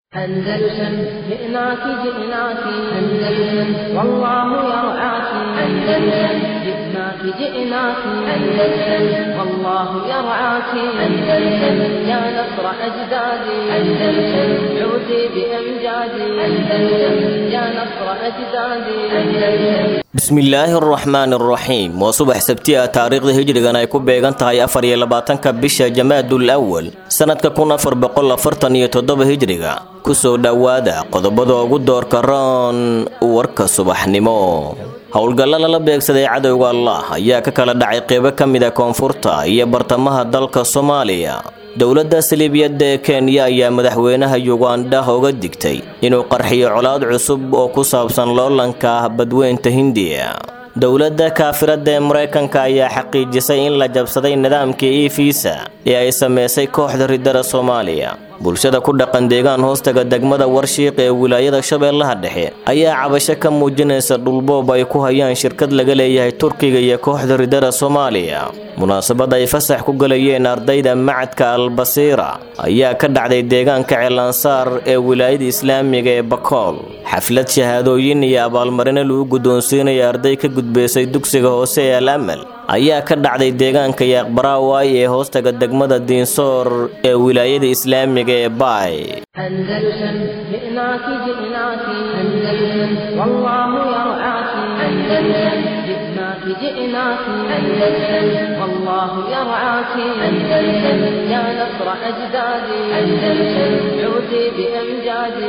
أندلسن جئناك جئناك أندلسن والله يرعاك أندلسن جئناك جئناك أندلسن والله يرعاك أندلسن يا نصر أجدادي أندلسن عودي بأمجادي أندلسن يا نصر أجدادي أندلسن bismillaahi araxmaan araxiim waa subax sabti ah taariikhda hijrigan ay ku beegan tahay afar iyo labaatanka bisha jamaadul awal sannadka kun afar boqol afartan iyo toddoba hijriga kusoo dhowaada qodobada ugu doorka roon warka subaxnimo howlgalla lala beegsaday cadowga allah ayaa ka kala dhacay qeybo ka mid a koonfurta iyo bartamaha dalka soomaaliya dowladda saliibiyadda ee kenya ayaa madaxweynaha yugandha uga digtay inuu qarxiyo colaad cusub oo ku saabsan loolanka ah badweynta hindiya dowladda kaafiradda ee maraykanka ayaa xaqiijisay in la jabsaday nidaamkii e fiisa ee ay sameysay kooxda ridada soomaaliya bulshada ku dhaqan deegaan hoostaga degmada warshiiq ee wilaayada shabeellaha dhexe ayaa cabasho ka muujinaysa dhulboob ay ku hayaan shirkad laga leeyahay turkiga iyo kooxda ridada soomaaliya munaasabad ay fasax ku galayeen ardayda macadka albasiira ayaa ka dhacday deegaanka ceelansaar ee wilaayada islaamiga ee bakool xaflad shahaadooyin iyo abaalmarino lagu guddoonsiinaya arday ka gudbaysay dugsiga hoose ee al amal ayaa ka dhacday deegaanka yaaqbaraaway ee hoostaga degmada diinsoor ee wilaayada islaamiga ee baay أندلسن جئناك جئناك أندلسن والله يرعاك أندلسن جئناك جئناك أندلسن والله يرعاك أندلسن يا نصر أجدادي أندلسن عودي بأمجادي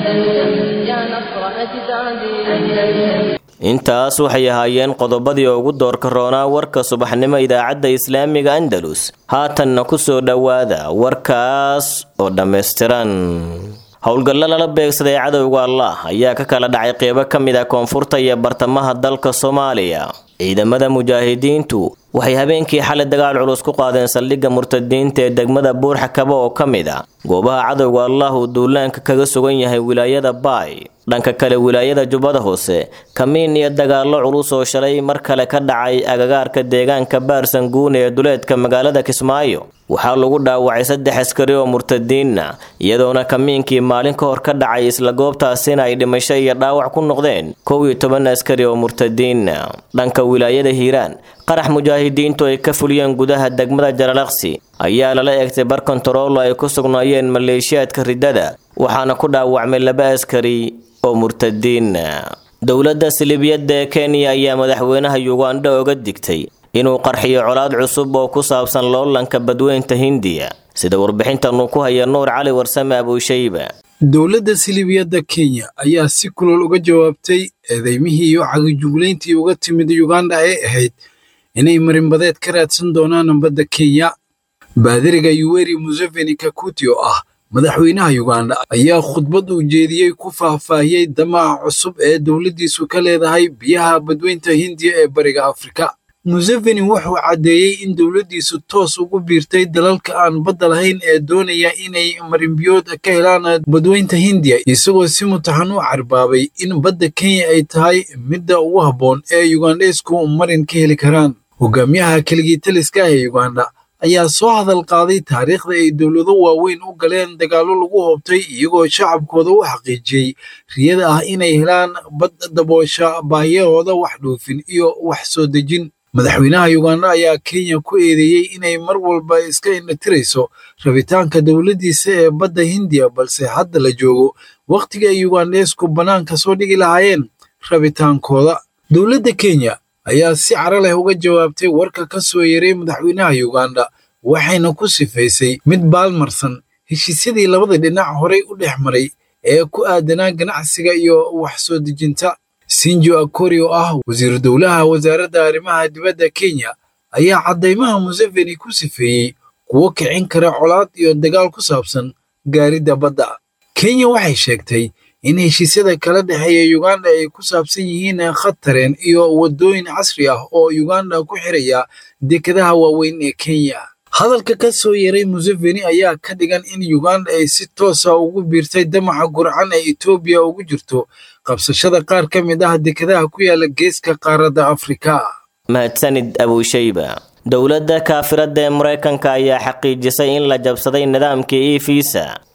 أندلسن يا نصر أجدادي أندلسن intaas waxay ahaayeen qodobadii ugu doorka roonaa warka subaxnimo idaacadda islaamiga andalus haatanna ku soo dhowaada warkaas oo dhammaystiran howlgallo lala beegsaday cadowga allah ayaa ka kala dhacay qeybo ka mid ah koonfurta iyo bartamaha dalka soomaaliya ciidamada mujaahidiintu waxay habeenkii xalay dagaal culus ku qaadeen saldhigga murtadiinta ee degmada buurxakaba oo ka mid ah goobaha cadowga allah uu duulaanka kaga sugan yahay wilaayada baay dhanka kale wilaayada jubbada hoose kamiin iyo dagaallo culus oo shalay mar kale ka dhacay agagaarka deegaanka baarsanguun ee duleedka magaalada kismaayo waxaa lagu dhaawacay saddex askari oo murtadiinna iyadoona kamiinkii maalin ka hor ka dhacay isla goobtaasina ay dhimasho iyo dhaawac ku noqdeen kow iyo toban askari oo murtadiinna dhanka wilaayada hiiraan qarax mujaahidiintu ay ka fuliyeen gudaha degmada jaralaqsi ayaa lala eegtay bar kontaroolo ay ku sugnaayeen maleeshiyaadka riddada waxaana ku dhaawacmay laba askari oo murtadiinna dowladda siliibiyadda ee kenya ayaa madaxweynaha yugandha oga digtay inuu qarxiyo colaad cusub oo ku saabsan loolanka badweynta hindiya sida warbixintanu ku haya nuur cali warsame abuushayba dowladda siliibiyadda kenya ayaa si kulol uga jawaabtay eedeymihii iyo cagijuglayntii uga timid yuganda ee ahayd inay marinbadeed ka raadsan doonaan badda kenya baadiriga yuweri museveni kakuti oo ah madaxweynaha yuganda ayaa khudbad uu jeediyey ku faahfaahiyey damaca cusub ee dowladdiisu ka leedahay biyaha badweynta hindiya ee bariga afrika museveni wuxuu caddeeyey in dowladdiisu toos ugu biirtay dalalka aan badda lahayn ee doonaya inay marinbiyood ka helaan badweynta hindiya isagoo si mutaxan u carbaabay in badda kenya ay tahay midda ugu habboon ee yugandheysku marin ka heli karaan hogaamiyaha keligii taliska ee yuganda ayaa soo hadal qaaday taariikhda ay dowlado waaweyn u galeen dagaallo lagu hoobtay iyagoo shacabkooda u xaqiijiyey riyada ah inay helaan bad daboosha baahiyahooda wax dhoofin iyo wax soo dejin madaxweynaha yuganda ayaa kenya ku eedeeyey inay mar walba iska indhatirayso rabitaanka dowladdiisa ee badda hindiya balse hadda la joogo wakhtiga ay yugandheesku bannaanka soo dhigi lahaayeen rabitaankooda dowladda kenya ayaa si cara leh uga jawaabtay warka ka soo yaray madaxweynaha yuganda waxayna ku sifaysay mid baalmarsan heshiisyadii labada dhinac horay u dhex maray ee ku aadanaa ganacsiga iyo wax soo dejinta sinjo akori oo ah wasiiru dowlaha wasaaradda arrimaha dibadda kenya ayaa caddaymaha museveni ku sifeeyey kuwo kicin kara colaad iyo dagaal ku saabsan gaaridda badda kenya waxay sheegtay in heshiisyada kala dhexeeya yuganda ay ku saabsan yihiin khatareen iyo waddooyin casri ah oo yuganda ku xiraya dekadaha waaweyn ee kenya hadalka ka soo yaray museveni ayaa ka dhigan in yuganda ay si toosa ugu biirtay damaca gurcan ee etoobiya ugu jirto qabsashada qaar ka mid ah dekadaha ku yaala geeska qaaradda afrika mahadsanid abuushayba dowladda kaafiradda ee maraykanka ayaa xaqiijisay in la jabsaday nidaamkii e fiisa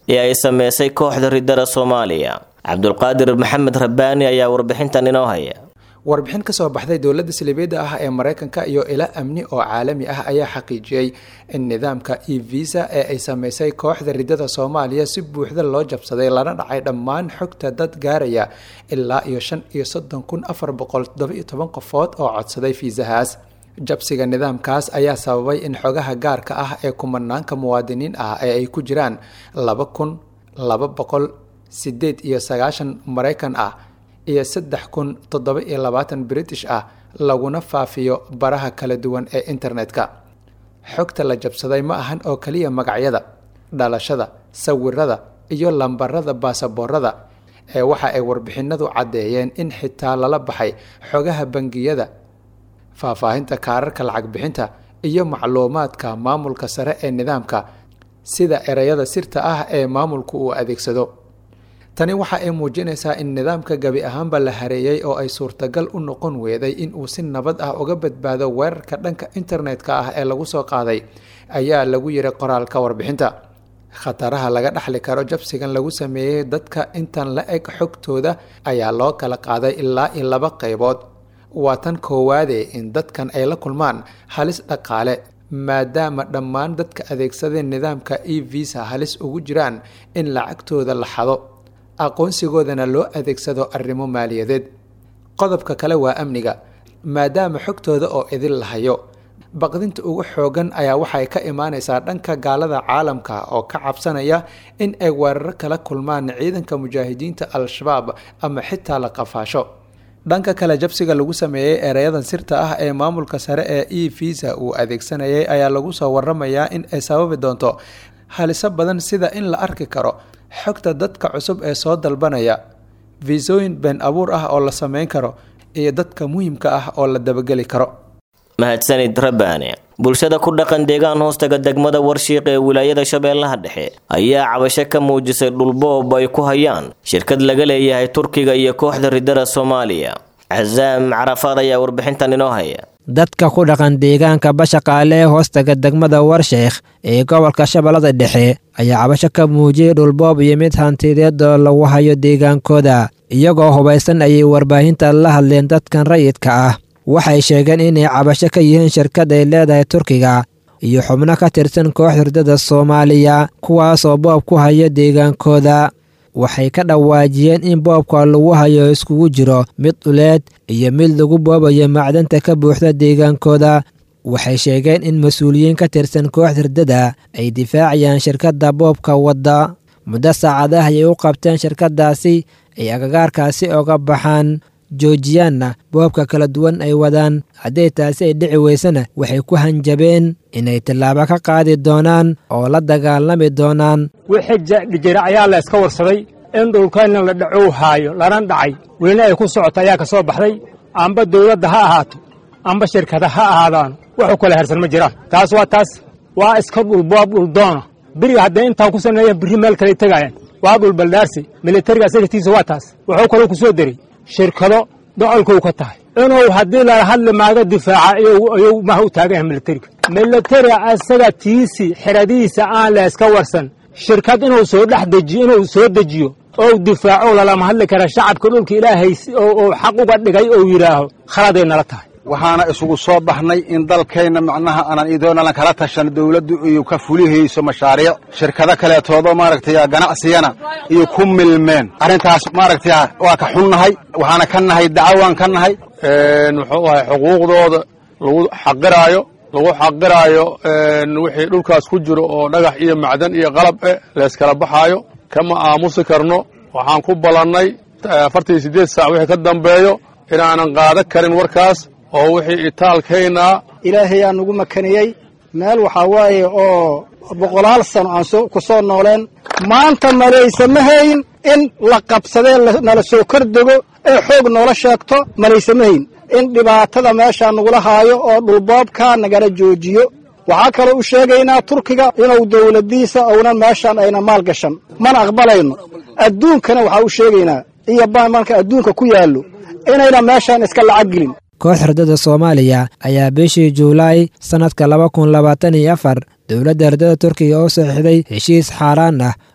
ee ay sameysay kooxda ridada soomaaliya cabdulqaadir maxamed rabbaani ayaa warbixintan inoo haya warbixin ka soo baxday dowladda saliibiyadda ah ee maraykanka iyo ila amni oo caalami ah ayaa xaqiijiyey in nidaamka e visa ee ay sameysay kooxda ridada soomaaliya si buuxda loo jabsaday lana dhacay dhammaan xogta dad gaaraya ilaa iyo shan iyo soddon kun afar boqol toddoba-iyo toban qofood oo codsaday fiisahaas jabsiga nidaamkaas ayaa sababay in xogaha gaarka ah ee kumanaanka muwaadiniin ah ee ay ku jiraan laba kun laba boqol sideed iyo sagaashan maraykan ah iyo saddex kun toddoba iyo labaatan british ah laguna faafiyo baraha kala duwan ee internetka xogta la jabsaday ma ahan oo keliya magacyada dhalashada sawirada iyo lambarada baasaboorada ee waxa ay warbixinadu caddeeyeen in xitaa lala baxay xogaha bangiyada faahfaahinta kaararka lacag bixinta iyo macluumaadka maamulka sare ee nidaamka sida ereyada sirta ah ee maamulku uu adeegsado tani waxa ay muujinaysaa in nidaamka gebi ahaanba la hareeyey oo ay suurtagal u noqon weeday in uu si nabad ah uga badbaado weerarka dhanka internetka ah ee lagu soo qaaday ayaa lagu yiri qoraalka warbixinta khataraha laga dhaxli karo jabsigan lagu sameeyey dadka intan la eg xogtooda ayaa loo kala qaaday ilaa iyo laba qaybood waa tan koowaade in dadkan ay la kulmaan halis dhaqaale maadaama dhammaan dadka adeegsadeen nidaamka e visa halis ugu jiraan in lacagtooda la xado aqoonsigoodana loo adeegsado arrimo maaliyadeed qodobka kale waa amniga maadaama xogtooda oo idin lahayo baqdinta ugu xoogan ayaa waxay ka imaaneysaa dhanka gaalada caalamka oo ka cabsanaya in ay weeraro kala kulmaan ciidanka mujaahidiinta al-shabaab ama xitaa la qafaasho dhanka kale jabsiga lagu sameeyey ereyadan sirta ah ee maamulka sare ee e visa uu adeegsanayay ayaa lagu soo waramayaa in ay sababi doonto haliso badan sida in la arki karo xogta dadka cusub ee soo dalbanaya fiisooyin been abuur ah oo la sameyn karo iyo dadka muhiimka ah oo la dabageli karo mahadsanid rabbaane bulshada ku dhaqan deegaan hoostaga degmada warshiiq ee wilaayada shabeellaha dhexe ayaa cabasho ka muujisay dhulboob ay ku hayaan shirkad laga leeyahay turkiga iyo kooxda ridada soomaaliya casaam carafaad ayaa warbixintan inoo haya dadka ku dhaqan deegaanka bashaqaale ee hoostaga degmada warsheekh ee gobolka shabeellada dhexe ayaa cabasho ka muujiyey dhulboob iyo mid hantideed oo lagu hayo deegaankooda iyagoo hubaysan ayay warbaahinta la hadleen dadkan rayidka ah waxay sheegeen inay cabasho ka yihiin shirkad ay leedahay turkiga iyo xubno ka tirsan kooxda ridada soomaaliya kuwaas oo boob ku haya deegaankooda waxay ka dhawaajiyeen in boobka lagu hayo iskugu jiro mid dhuleed iyo mid lagu boobayo macdanta ka buuxda deegaankooda waxay sheegeen in mas-uuliyiin ka tirsan kooxda ridada ay difaacayaan shirkadda boobka wadda muddo saacadaha ayay u qabteen shirkaddaasi ay agagaarkaasi oga baxaan joojiyaanna boobka kala duwan ay wadaan hadday taasi ay dhici weysana waxay ku hanjabeen inay tallaabo ka qaadi doonaan oo la dagaalami doonaan wixii jira ayaa la iska warsaday in dhulkayna la dhacow haayo lana dhacay welina ay ku socoto ayaa ka soo baxday amba dawladda ha ahaato amba shirkada ha ahaadaan wuxuu kala hersan ma jiraan taas waa taas waa iska dhulboob dhuldoona beriga hadday intaa ku saneeyaan birri meel kale tegaayaan waa dhulbaldaarsi militariga asagatiisa waa taas wuxuu kaloo ku soo deray shirkado docolkuu ka tahay inuu haddii lala hadli maaga difaaca ayuu maha u taagan yahay militariga militariga asaga tiisi xeradihiisa aan la iska warsan shirkad inuu soo dhex dejiyo inuu soo dejiyo ou difaaco lalama hadli kara shacabka dhulka ilaahay oo xaq uga dhigay ou yidhaaho khaladay nala tahay waxaana isugu soo baxnay in dalkayna macnaha aanan idoonalan kala tashan dawladdu iyo ka fulihayso mashaariic shirkado kaleetoodoo maaragtay ganacsigana iyo ku milmeen arrintaas maaragtay waa ka xunnahay waxaana ka nahay dacawaan ka nahay muxuu ahay xuquuqdooda lagu xaqiraayo lagu xaqiraayo wixii dhulkaas ku jiro oo dhagax iyo macdan iyo qalab eh layskala baxaayo kama aamusi karno waxaan ku ballannay afartan siddeed saac wixii ka dambeeyo inaanan qaadan karin warkaas oo wixii itaalkaynaa ilaahay aa nugu makaniyey meel waxaa waaye oo boqolaal sano aan ku soo nooleen maanta malaysama hayn in la qabsadee nala soo kor dego ee xoog noola sheegto malaysama hayn in dhibaatada meeshaa nagula haayo oo dhulboobka nagala joojiyo waxaa kaloo u sheegaynaa turkiga inuu dawladdiisa ownan meeshaan ayna maal gashan mana aqbalayno adduunkana waxaa u sheegaynaa iyo marka adduunka ku yaallo inayna meeshaan iska lacag gelin koox ridada soomaaliya ayaa bishii juulaay sannadka laba kun labaatan iyo afar dowladda ridada turkiga oo saxiixday heshiis xaaraan ah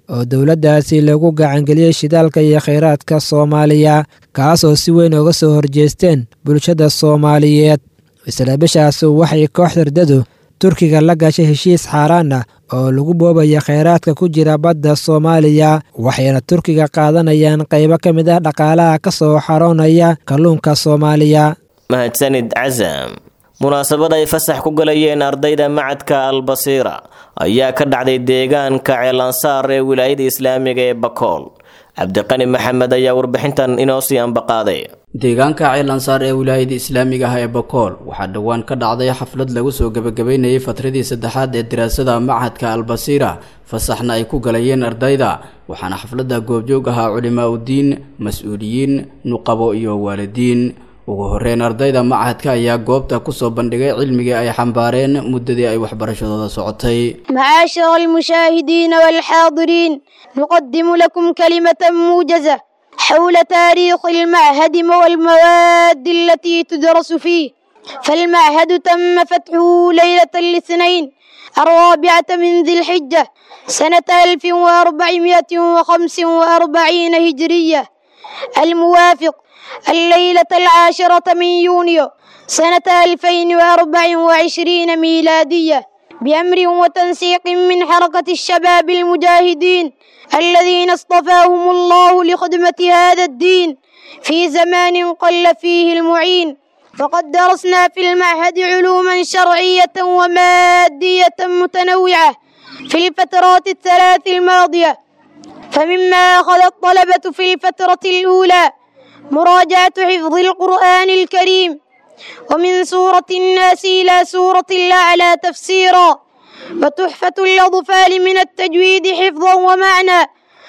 oo dowladdaasi lagu gacangeliyey shidaalka iyo khayraadka soomaaliya kaasoo si weyn uga soo horjeesteen bulshada soomaaliyeed isla bishaas waxay kooxda ridadu turkiga la gashay heshiis xaaraan ah oo lagu boobaya khayraadka ku jira badda soomaaliya waxayna turkiga qaadanayaan qaybo ka mid ah dhaqaalaha ka soo xaroonaya kalluunka soomaaliya mahadsanid casam munaasabad ay fasax ku galayeen ardayda macadka albasiira ayaa ka dhacday deegaanka ceelansaar ee wilaayada islaamiga ee bakool cabdiqani maxamed ayaa warbixintan inoo sii ambaqaaday deegaanka ceelansaar ee wilaayada islaamiga ah ee bakool waxaa dhowaan ka dhacday xaflad lagu soo gebagabeynayay fatradii saddexaad ee daraasada machadka albasiira fasaxna ay ku galayeen ardayda waxaana xafladda goobjoog ahaa culimaa udiin mas-uuliyiin nuqabo iyo waalidiin ugu horeyn ardayda machadka ayaa goobta kusoo bandhigay cilmigii ay xambaareen muddadii ay waxbarashadooda socotay معاشر المشاهدين والحاضرين نقدم لكم كلمة موجزة حول تاريخ المعهد والمواد التي تدرس فيه فالمعهد تم فتحه ليلة الاثنين الرابعة من ذي الحجة سنة 1445 هجرية الموافق الليلة العاشرة من يونيو سنة 2024 ميلادية بأمر وتنسيق من حركة الشباب المجاهدين الذين اصطفاهم الله لخدمة هذا الدين في زمان قل فيه المعين فقد درسنا في المعهد علوما شرعية ومادية متنوعة في الفترات الثلاث الماضية فمما أخذ الطلبة في الفترة الأولى مراجعة حفظ القرآن الكريم ومن سورة الناس إلى سورة الأعلى تفسيرا وتحفة الأطفال من التجويد حفظا ومعنى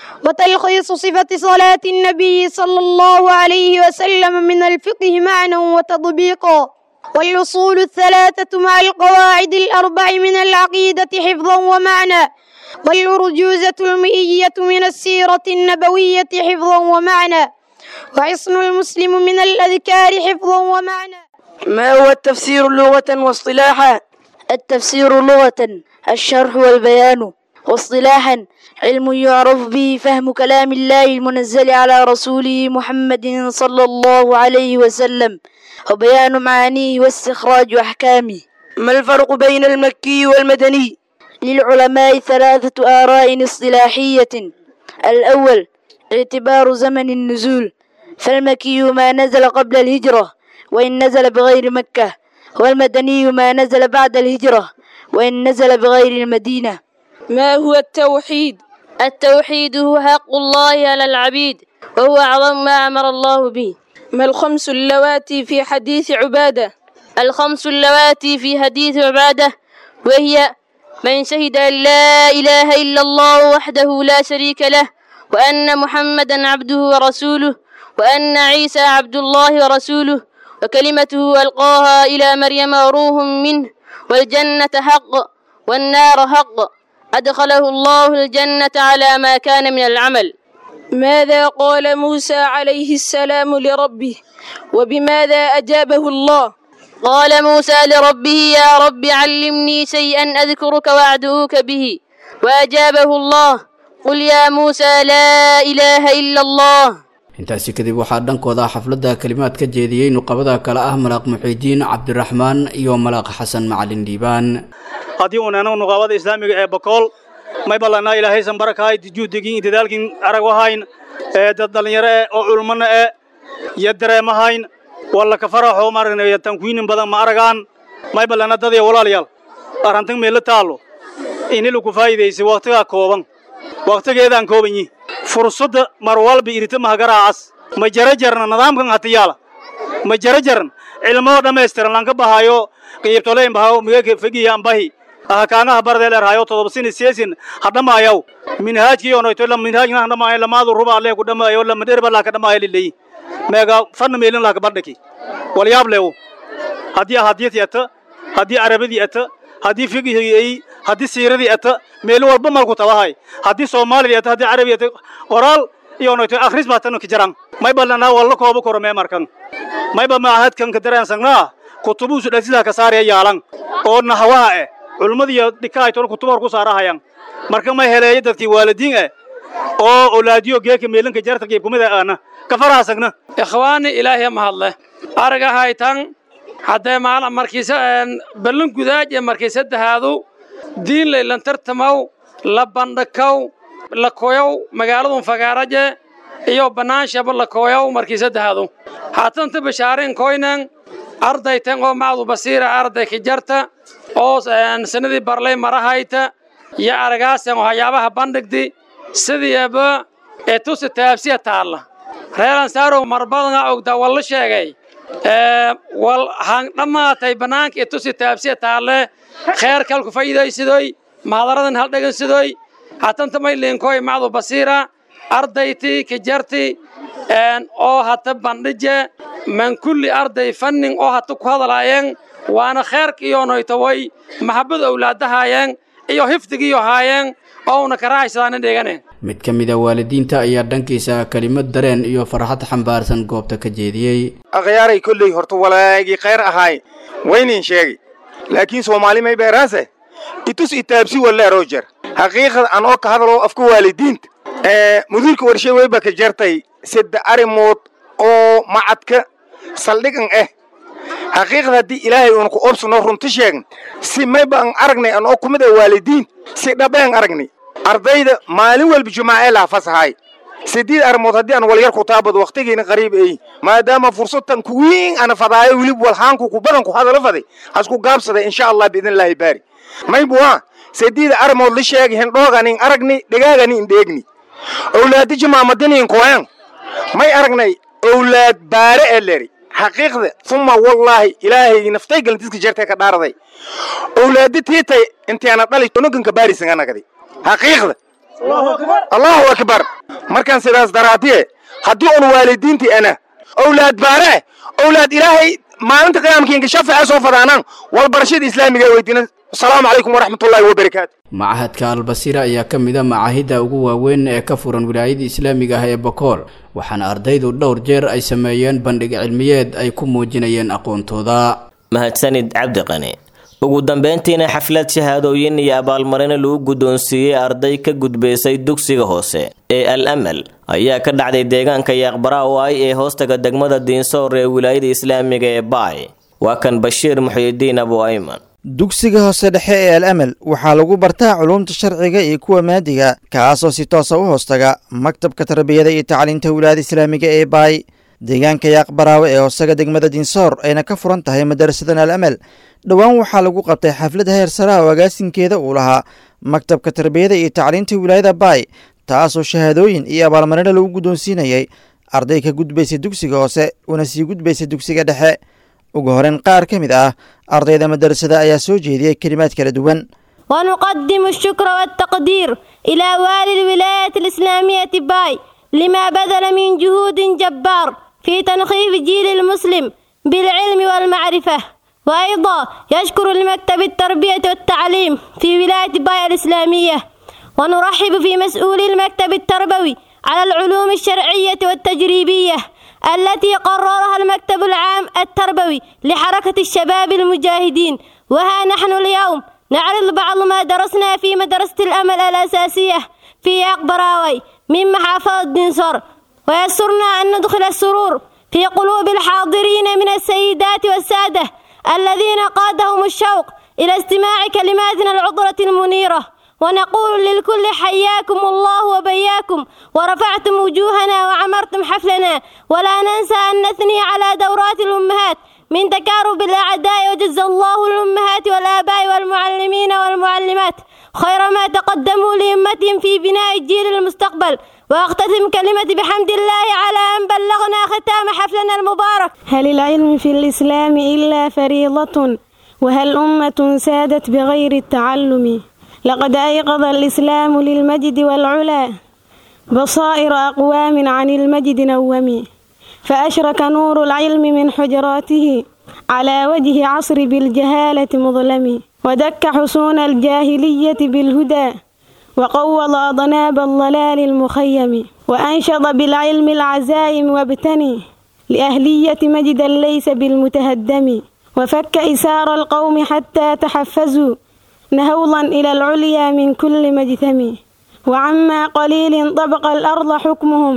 وتلخيص صفة صلاة النبي صلى الله عليه وسلم من الفقه معنى وتطبيقا والأصول الثلاثة مع القواعد الأربع من العقيدة حفظا ومعنى والأرجوزة المئية من السيرة النبوية حفظا ومعنى وحصن المسلم من الأذكار حفظا ومعنى ما هو التفسير لغة واصطلاحا التفسير لغة الشرح والبيان واصطلاحا علم يعرف به فهم كلام الله المنزل على رسوله محمد صلى الله عليه وسلم وبيان معانيه واستخراج أحكامه ما الفرق بين المكي والمدني للعلماء ثلاثة آراء اصطلاحية الأول اعتبار زمن النزول فالمكي ما نزل قبل الهجرة وإن نزل بغير مكة والمدني ما نزل بعد الهجرة وإن نزل بغير المدينة ما هو التوحيد التوحيد هو حق الله على العبيد وهو أعظم ما أمر الله به ما الخمس اللواتي في حديث عبادة الخمس اللواتي في حديث عبادة وهي من شهد أن لا إله إلا الله وحده لا شريك له وأن محمدا عبده ورسوله وأن عيسى عبد الله ورسوله وكلمته ألقاها إلى مريم وروح منه والجنة حق والنار حق أدخله الله الجنة على ما كان من العمل ماذا قال موسى عليه السلام لربه وبماذا أجابه الله قال موسى لربه يا رب علمني شيئا أذكرك وأدعوك به وأجابه الله قل يا موسى لا إله إلا الله intaasi kadib waxaa dhankooda xafladda kalimaad ka jeediyey nuqabada kale ah malaaq muxiidiin cabdiraxmaan iyo malaaq xasan macalin dhiibaan haddii uunana nuqaabada islaamiga ee bakool may ballanaa ilaahaysan barakahay juhdigin dadaalkin arag wahayn ee dad dhallinyaro eh oo culmana eh iyo dareemahayn walla ka faraxo maaragna tankuinin badan ma aragaan may ballana dad iyo walaalayaal arrantan meelo taallo inilu ku faa'iidaysay wakhtigaa kooban wakhtigeedaan koobanyi fursadda mar walba irita mahagaraacas ma jara jarna nidaamkan hatiyaala ma jara jaran cilmoo dhammaystiran lanka bahayo qiibtoleyn bahayo migaka fegiya ambahi ahakaangaha bardeel erhayo todoba sini seesin hadhamaayaw minhaajkii onoyto la minhaajna hadhamaayo lamaadu ruba alle ku dhamaayo lama dherba laka dhamaayo lileyi meega fanna meelin laka bardhaki walyaab leewo haddii ahadiyati ata haddii arabadii ata haddii figihii ay haddii siiradii ata meelo walba malku tabahay haddii soomaalidii ata haddii carabi ata qoraal iyo noyto akhris baa tan ka jaran may ballanaa walla kooba koro mee markan mayba maahadkan ka dareensangnaa kutubuusu dhasidaa ka saaraya yaalan oo nahawaha eh culmadiiyo dhikaaytoon kutuba hor ku saarahayan marka may heleeya dadkii waalidiin eh oo olaadiyo geeka meelanka jarta geebkumida aana ka faraasagna ikhwaani ilaahay mahadle aragahaytan haddee maala markiisa ballan gudaaj ee markii saddexaadu diin laylan tartamaw la bandhakaw la koyow magaaladun fagaaraje iyo bannaanshaaba la koyow markii saddexaadu haatanta bashaarin koynan ardaytan oo macdu basiira arday ka jarta oo sanadii barlay marahayta iyo aragaasan oo hayaabaha bandhigdi sidiiba ee tusi taabsiya taalla reelan saarow marbadana ogdaa walla sheegay wal han dhammaatay bannaanka ee tusi taabsiya taalle kheer kalku faa'iidaysidoy mahadaradan hal dhegansidoy hatanta mayliinkoy macdu basiira ardayti ka jarti oo hata bandhije man kulli arday fannin oo hata ku hadalaayeen waana kheerka iyoonoytaway maxabada owlaadahaayeen iyo hifdigiiyo haayeen oo una karaahaysadaana dhegane mid ka mid a waalidiinta ayaa dhankiisa kelimad dareen iyo farxad xambaarsan goobta ka jeediyey akhyaaray kolley horta walaagii khayr ahaay waynin sheegi laakiin soomaali may beeraase itus itaabsi walle roger xaqiiqad an oo ka hadaloo afka waalidiinta mudiirka warshe weyba ka jartay sadde arrimood oo macadka saldhigan ah xaqiiqda haddii ilaahay uuna ku obsano runti sheegn si mayba an aragnay an oo kumid a waalidiin si dhabeen aragnay ardayda maalin walba jumaace laafasahay sideed arrimood haddii aan walyar ku taabado wakhtigiina qariib ay maadaama fursadtan kuwiin ana fadaayo wilib walhaanku ku badan ku hadalo faday hasku gaabsaday insha allah biidnillaahi baari maybuwa sideed arrimood la sheegi hendhooganin aragni dhagaaganin dheegni owlaadi jumaamadinin koyan may aragnay owlaad baare ee leri xaqiiqda uma wallaahi ilaahay naftay galantiska jeertay ka dhaaraday owlaadi tiitay intaana dhali onoganka baarisanganagadi xaqiiqda allahu akbar markaan sidaas daraadiye haddii un waalidiintii ana owlaad baare owlaad ilaahay maalinta qiyaamkiinka shafaca soo fadaanaan walbarashada islaamiga weydiina asalaamu calaykum waraxmatullaahi wabarakaatu machadka albasiira ayaa ka mid a macaahidda ugu waaweyn ee ka furan wilaayada islaamiga ah ee bokool waxaana ardaydu dhowr jeer ay sameeyeen bandhig cilmiyeed ay ku muujinayeen aqoontooda mahadsanid cabdiqani ugu dambeyntiina xaflad shahaadooyin iyo abaalmarino lagu guddoonsiiyey arday ka gudbaysay dugsiga hoose ee al amal ayaa ka dhacday deegaanka yaaqbaraaway ee hoostaga degmada diinsoor ee wilaayada islaamiga ee baay waa kan bashiir muxyidiin abu ayman dugsiga hoose dhexe ee al amal waxaa lagu bartaa culuumta sharciga iyo kuwa maadiga kaasoo si toosa u hoostaga maktabka tarbiyada iyo tacliinta wilaayada islaamiga ee baay deegaanka yaaqbaraawe ee hoosaga degmada diinsoor ayna ka furan tahay madarasadan al amal dhowaan waxaa lagu qabtay xaflad heer saraha oo agaasinkeeda uu lahaa maktabka tarbiyada iyo tacliinta wilaayada baay taasoo shahaadooyin iyo abaalmarino lagu guddoonsiinayay arday ka gudbaysa dugsiga hoose una sii gudbaysa dugsiga dhexe ugu horeyn qaar ka mid ah ardayda madarasada ayaa soo jeediyey kelimaad kala duwan ونقدم الشكر والتقدير إلى والي الولاية الإسلامية باي لما بذل من جهود جبار في تنخيف جيل المسلم بالعلم والمعرفة وأيضا يشكر لمكتب التربية والتعليم في ولاية باي الإسلامية ونرحب في مسؤولي المكتب التربوي على العلوم الشرعية والتجريبية التي قررها المكتب العام التربوي لحركة الشباب المجاهدين وها نحن اليوم نعرض بعض ما درسنا في مدرسة الأمل الأساسية في أقبراوي من محافظة دنسور ويسرنا أن ندخل السرور في قلوب الحاضرين من السيدات والسادة الذين قادهم الشوق إلى استماع كلماتنا العطرة المنيرة ونقول للكل حياكم الله وبياكم ورفعتم وجوهنا وعمرتم حفلنا ولا ننسى أن نثني على دورات الأمهات من تكارب الأعداء وجزى الله الأمهات والآباء والمعلمين والمعلمات خير ما تقدموا لأمتهم في بناء الجيل المستقبل وأختتم كلمتي بحمد الله على أن بلغنا ختام حفلنا المبارك هل العلم في الإسلام إلا فريضة وهل أمة سادت بغير التعلم لقد أيقظ الإسلام للمجد والعلا بصائر أقوام عن المجد نوم فأشرك نور العلم من حجراته على وجه عصر بالجهالة مظلم ودك حصون الجاهلية بالهدى وقوض أضناب الضلال المخيم وأنشط بالعلم العزائم وابتني لأهلية مجدا ليس بالمتهدم وفك إسار القوم حتى تحفزوا نهوضا إلى العليا من كل مجثم وعما قليل طبق الأرض حكمهم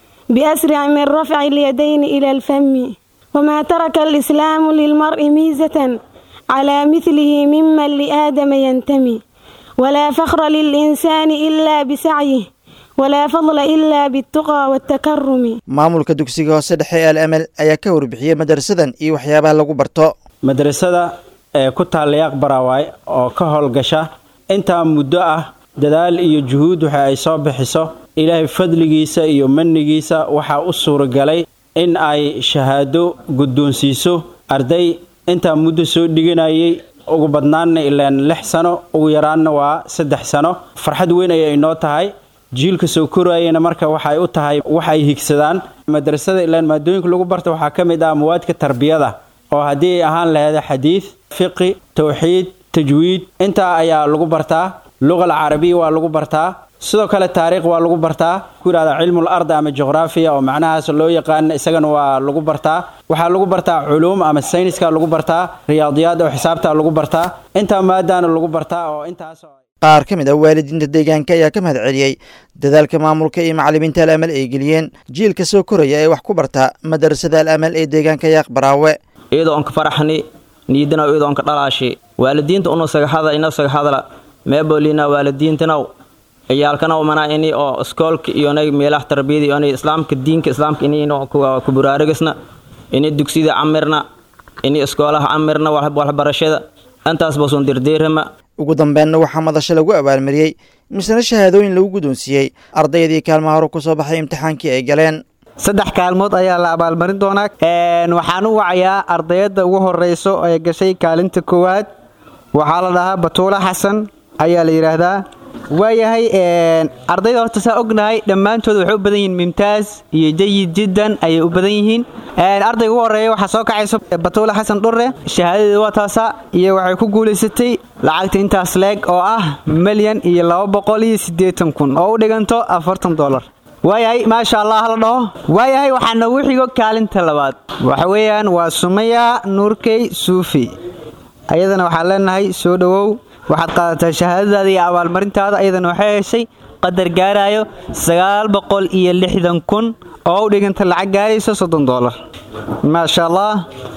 بأسرع من رفع اليدين إلى الفم وما ترك الإسلام للمرء ميزة على مثله ممن لآدم ينتمي ولا فخر للإنسان إلا بسعيه ولا فضل إلا بالتقى والتكرم maamulka dugsiga hoose dhexe ee al amal ayaa ka warbixiyey madarasadan iyo waxyaabaha lagu barto madrasada ee ku taalla yaaq baraawaay oo ka howlgasha intaa muddo ah dadaal iyo juhuud waxa ay soo bixiso ilaahay fadligiisa iyo manigiisa waxaa u suuragalay in ay shahaado guddoonsiiso arday intaa muddo soo dhiganayay ugu badnaanna ilaan lix sano ugu yaraanna waa saddex sano farxad weyn ayay inoo tahay jiilka soo korayana marka waxay u tahay wax ay higsadaan madrasada ilaan maadooyinka lagu barta waxaa ka mid ah mawaadka tarbiyada oo haddii ay ahaan laheeda xadiid fiqi towxiid tajwiid intaa ayaa lagu bartaa luqal carabiya waa lagu bartaa sidoo kale taariikh waa lagu bartaa ku yidhahda cilmul ard ama juqraafiya oo macnahaas loo yaqaan isagana waa lagu bartaa waxaa lagu bartaa culuum ama sayniska lagu bartaa riyaadiyaad oo xisaabta lagu bartaa intaa maadaana lagu bartaa oo intaas qaar ka mid ah waalidiinta deegaanka ayaa ka mahad celiyey dadaalka maamulka iyo macallimiinta al amal ay geliyeen jiilka soo koraya ee wax ku barta madarasada al amal ee deegaanka yaaq baraawe iyadoo onka faraxni niidanaw iyadoo onka dhalaashi waalidiinta unu sagaxada ina sagaxadala meebolina waalidiintanaw ciyaalkanaw mana ini oo iskoolka iyonay meelaha tarbiyada iyonay islaamka diinka islaamka ini ino ku buraaragasna ini dugsida camirna ini iskoolaha camirna waxbarashada intaas basuun dirdiirama ugu dambeynna waxaa madasho lagu abaalmariyey misna shahaadooyin lagu guddoonsiiyey ardaydii kaalmaha hore ku soo baxay imtixaankii ay galeen saddex kaalmood ayaa la abaalmarin doonaa waxaan u wacayaa ardayadda ugu horeyso ee gashay kaalinta koowaad waxaa la dhahaa batuula xasan ayaa la yidhaahdaa waayahay ardayda horta saa ognahay dhammaantood waxay u badan yihiin mimtaaz iyo jayid jiddan ayay u badan yihiin ardayga ugu horeeya waxaa soo kacaysa batuula xasan dhurre shahaadadeeda waa taasa iyo waxay ku guulaysatay lacagta intaas leeg oo ah milyan iyo laba boqol iyo siddeetan kun oo u dhiganto afartan dollar waayahay maasha allah la dhaho waayahay waxaa noogu xigo kaalinta labaad waxa weeyaan waa sumaya nuurkey suufi ayadana waxaan leenahay soo dhowow waxaad qaadataa shahaadadaada iyo abaalmarintaada ayadana waxay heshay qadar gaarayo sagaal boqol iyo lixdan kun oo u dhiganta lacag gaarayso soddon doolar maasha allah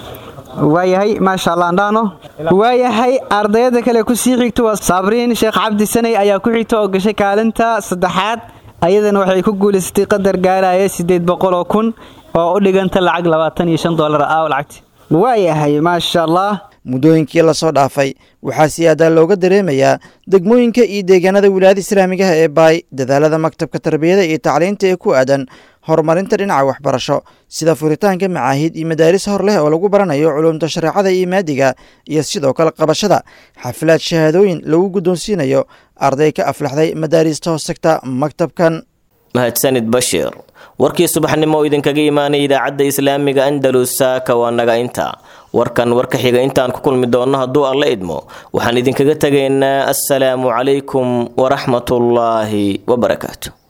waayahay maasha allah andhaano waayahay ardayada kale kusii xigto waa saabriin sheekh cabdi sanay ayaa ku xigta oo gashay kaalinta saddexaad ayadana waxay ku guulaysatay qadar gaaraya siddeed boqol oo kun oo u dhiganta lacag labaatan iyo shan doolar ah lacagti waayahay maasha allah muddooyinkii lasoo dhaafay waxaa si aadaa looga dareemayaa degmooyinka iyo deegaanada wilaayada islaamigaha ee baay dadaalada maktabka tarbiyada iyo tacliinta ee ku aadan horumarinta dhinaca waxbarasho sida furitaanka macaahid iyo madaaris hor leh oo lagu baranayo culumta shareecada iyo maadiga iyo sidoo kale qabashada xafilaad shahaadooyin lagu guddoonsiinayo arday ka aflaxday madaarista hoostagta maktabkan mahadsanid bashiir warkii subaxnimo oo idinkaga imaanay idaacadda islaamiga andalus saaka waa naga inta warkan warka xiga intaan ku kulmi doonno hadduu alla idmo waxaan idinkaga tegaynaa assalaamu calaykum waraxmatullaahi wabarakaatu